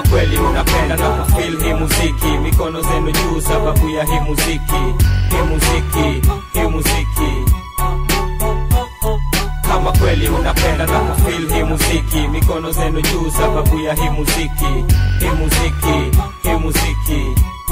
kweli unapenda na kufil hii muziki mikono zenu juu sababu ya hii muziki hii muziki hii muziki kama kweli unapenda na kufil hii muziki mikono zenu juu sababu ya hii muziki hii muziki hii muziki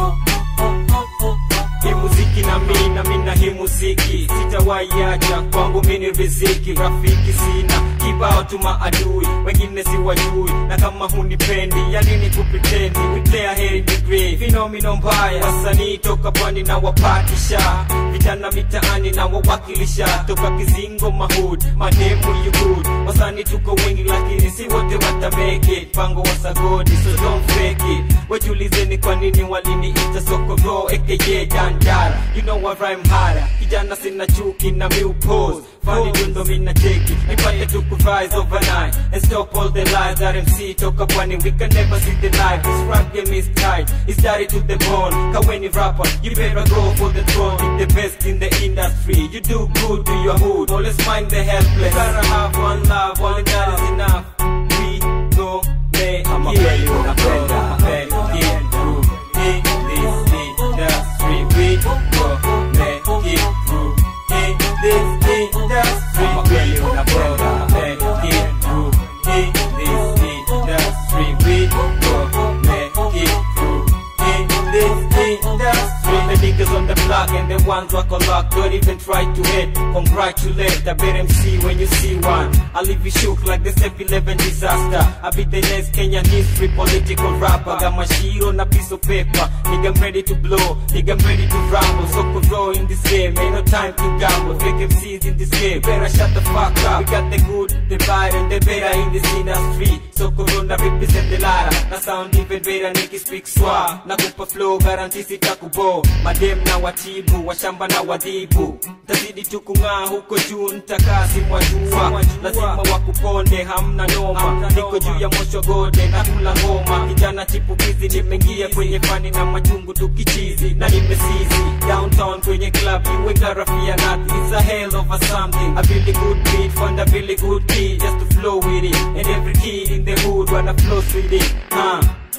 hii muziki na mi na mi na hii muziki sitawaiacha kwangu mini riziki rafiki sina kibao tu maadui wengine si wajui na kama hunipendi yanini kupritendi kutea heri degree finomino mbaya wasanii toka pwani na wapatisha vijana mitaani na wawakilisha toka kizingo mahud mademu yugud wasanii tuko wengi lakini si wote watameke pango wasagodi so don't fake it wajulizeni kwa nini waliniita sokoro aka dandara you know I rhyme harder kijana sina chuki na mi upose fani dundo mina cheki nipate tu kurise overnight and stop all the lies that MC toka pwani we can never see the light this rap game is tight it's dirty to the bone kaweni rapper you better go for the throne Be the best in the industry you do good to your hood always mind the helpless gotta have one love only that is enough we go make Kama it kweli unapenda, make it through in this industry we go make it through in this industry Kama kweli unapenda, make it through in this industry we go make it through in this industry the niggas on the block and the ones who are lock don't even try to hit congratulate the better MC when you see one I leave you shook like the 7-11 disaster I be the next Kenyan history political rapper got my shiro na piece of paper nigga I'm ready to blow nigga I'm ready to rumble so grow in this game ain't no time to gamble fake MCs in this game better shut the fuck up we got the good the bad and the better in this industry so corona represent the lara na sound even better niki speak swa na kupa flow guarantee sitakubo madem na watibu washamba na wadhibu tazidi tu kung'aa huko juu ntakaa si mwajua lazima wakuponde hamna noma niko juu ya mosho gode na kula ngoma kijana chipukizi nimeingia kwenye fani na machungu tukichizi na nimesizi downtown kwenye club you ain't gotta fear nothing it's a hell of a something a really good beat found a really good key just to flow with it and every kid in the hood wanna flow with it huh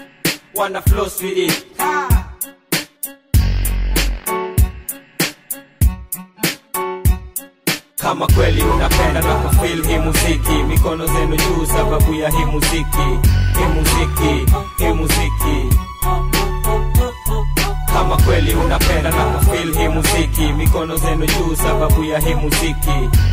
wanna flow with it kama kweli unapenda na kufil hii muziki mikono zenu juu sababu ya hii muziki hii muziki hii muziki kama kweli unapenda na kufil hii muziki mikono zenu juu sababu ya hii muziki